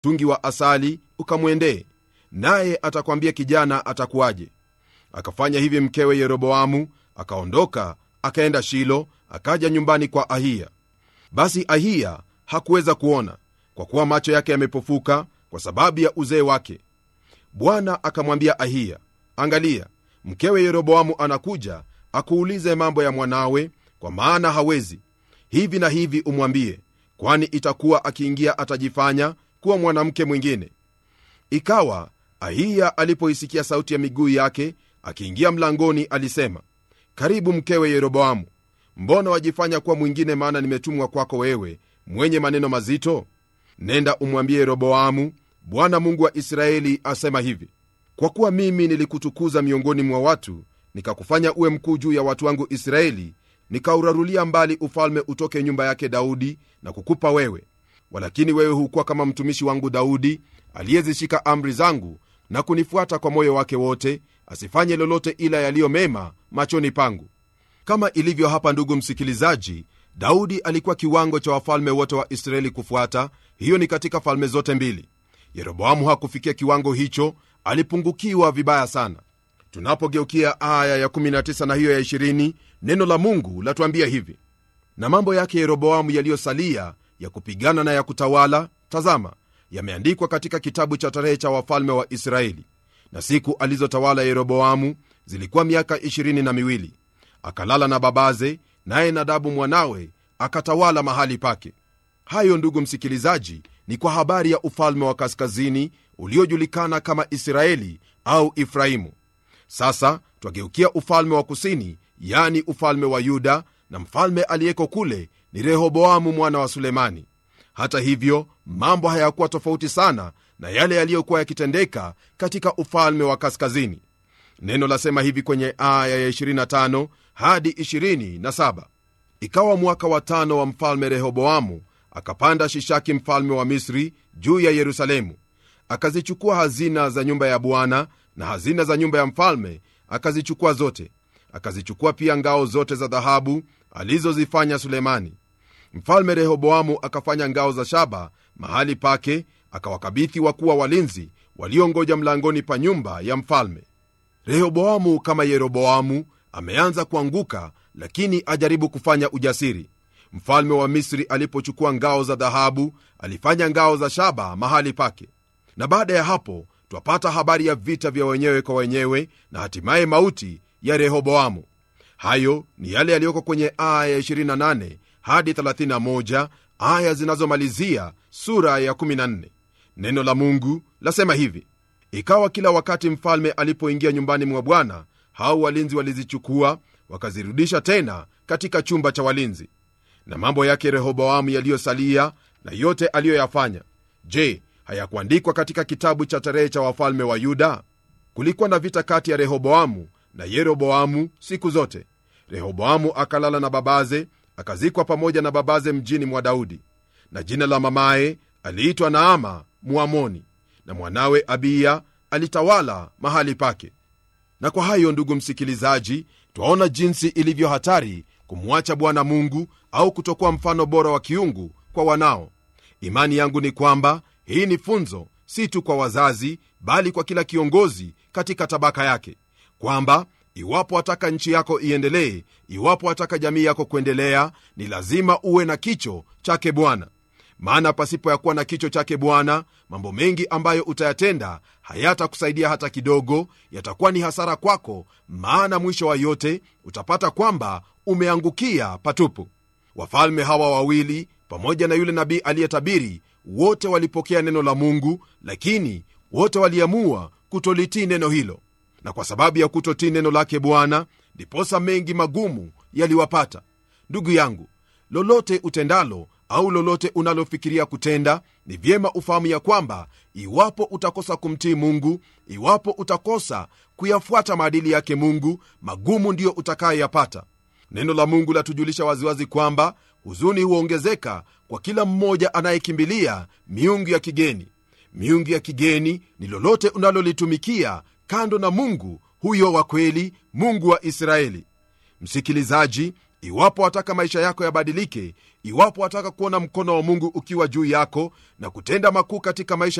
mtungi wa asali ukamwendee naye atakwambia kijana atakuwaje akafanya hivi mkewe yeroboamu akaondoka akaenda shilo akaja nyumbani kwa ahiya basi ahiya hakuweza kuona kwa kuwa macho yake yamepofuka kwa sababu ya uzee wake bwana akamwambia ahiya angalia mkewe yeroboamu anakuja akuulize mambo ya mwanawe kwa maana hawezi hivi na hivi umwambie kwani itakuwa akiingia atajifanya kuwa mwanamke mwingine ikawa ahiya alipoisikia sauti ya miguu yake akiingia mlangoni alisema karibu mkewe yeroboamu mbona wajifanya kuwa mwingine maana nimetumwa kwako wewe mwenye maneno mazito nenda umwambie yeroboamu bwana mungu wa israeli asema hivi kwa kuwa mimi nilikutukuza miongoni mwa watu nikakufanya uwe mkuu juu ya watu wangu israeli nikaurarulia mbali ufalme utoke nyumba yake daudi na kukupa wewe walakini wewe hukuwa kama mtumishi wangu daudi aliyezishika amri zangu na kunifuata kwa moyo wake wote asifanye lolote ila yaliyo mema machoni pangu kama ilivyo hapa ndugu msikilizaji daudi alikuwa kiwango cha wafalme wote wa israeli kufuata hiyo ni katika falme zote mbili yeroboamu hakufikia kiwango hicho alipungukiwa vibaya sana tunapogeukia aya ya19 na hiyo ya 20 neno la mungu latuambia hivi na mambo yake yeroboamu yaliyosalia ya kupigana na ya kutawala tazama yameandikwa katika kitabu cha tarehe cha wafalme wa israeli na siku alizotawala yeroboamu zilikuwa miaka 20 na miwili akalala na babaze naye nadabu mwanawe akatawala mahali pake hayo ndugu msikilizaji ni kwa habari ya ufalme wa kaskazini uliojulikana kama israeli au ifraimu sasa twageukia ufalme wa kusini yani ufalme wa yuda na mfalme aliyeko kule ni rehoboamu mwana wa sulemani hata hivyo mambo hayakuwa tofauti sana na yale yaliyokuwa yakitendeka katika ufalme wa kaskazini neno lasema hivi kwenye aya ya 25 hadi 27 ikawa mwaka wa tano wa mfalme rehoboamu akapanda shishaki mfalme wa misri juu ya yerusalemu akazichukua hazina za nyumba ya bwana na hazina za nyumba ya mfalme akazichukua zote akazichukua pia ngao zote za dhahabu alizozifanya sulemani mfalme rehoboamu akafanya ngao za shaba mahali pake akawakabithi wakuwa walinzi waliongoja mlangoni pa nyumba ya mfalme rehoboamu kama yeroboamu ameanza kuanguka lakini ajaribu kufanya ujasiri mfalme wa misri alipochukua ngao za dhahabu alifanya ngao za shaba mahali pake na baada ya hapo twapata habari ya vita vya wenyewe kwa wenyewe na hatimaye mauti ya rehoboamu hayo ni yale yaliyoko kwenye aya ya 28 hadi 31 aya zinazomalizia sura ya 14 neno la mungu lasema hivi ikawa kila wakati mfalme alipoingia nyumbani mwa bwana hao walinzi walizichukua wakazirudisha tena katika chumba cha walinzi na mambo yake rehoboamu yaliyosalia na yote aliyoyafanya je hayakuandikwa katika kitabu cha tarehe cha wafalme wa yuda kulikuwa na vita kati ya rehoboamu na yeroboamu siku zote rehoboamu akalala na babaze akazikwa pamoja na babaze mjini mwa daudi na jina la mamaye aliitwa naama muamoni na mwanawe abiya alitawala mahali pake na kwa hayo ndugu msikilizaji twaona jinsi ilivyo hatari kumwacha bwana mungu au kutokuwa mfano bora wa kiungu kwa wanao imani yangu ni kwamba hii ni funzo si tu kwa wazazi bali kwa kila kiongozi katika tabaka yake kwamba iwapo wataka nchi yako iendelee iwapo wataka jamii yako kuendelea ni lazima uwe na kicho chake bwana maana pasipo ya kuwa na kicho chake bwana mambo mengi ambayo utayatenda hayatakusaidia hata kidogo yatakuwa ni hasara kwako maana mwisho wa yote utapata kwamba umeangukia patupu wafalme hawa wawili pamoja na yule nabii aliyetabiri wote walipokea neno la mungu lakini wote waliamua kutolitii neno hilo na kwa sababu ya kutotii neno lake bwana ndiposa mengi magumu yaliwapata ndugu yangu lolote utendalo au lolote unalofikiria kutenda ni vyema ufahamu ya kwamba iwapo utakosa kumtii mungu iwapo utakosa kuyafuata maadili yake mungu magumu ndiyo utakayoyapata neno la mungu latujulisha waziwazi kwamba huzuni huongezeka kwa kila mmoja anayekimbilia miungu ya kigeni miungu ya kigeni ni lolote unalolitumikia kando na mungu huyo wa kweli mungu wa israeli msikilizaji iwapo wataka maisha yako yabadilike iwapo wataka kuona mkono wa mungu ukiwa juu yako na kutenda makuu katika maisha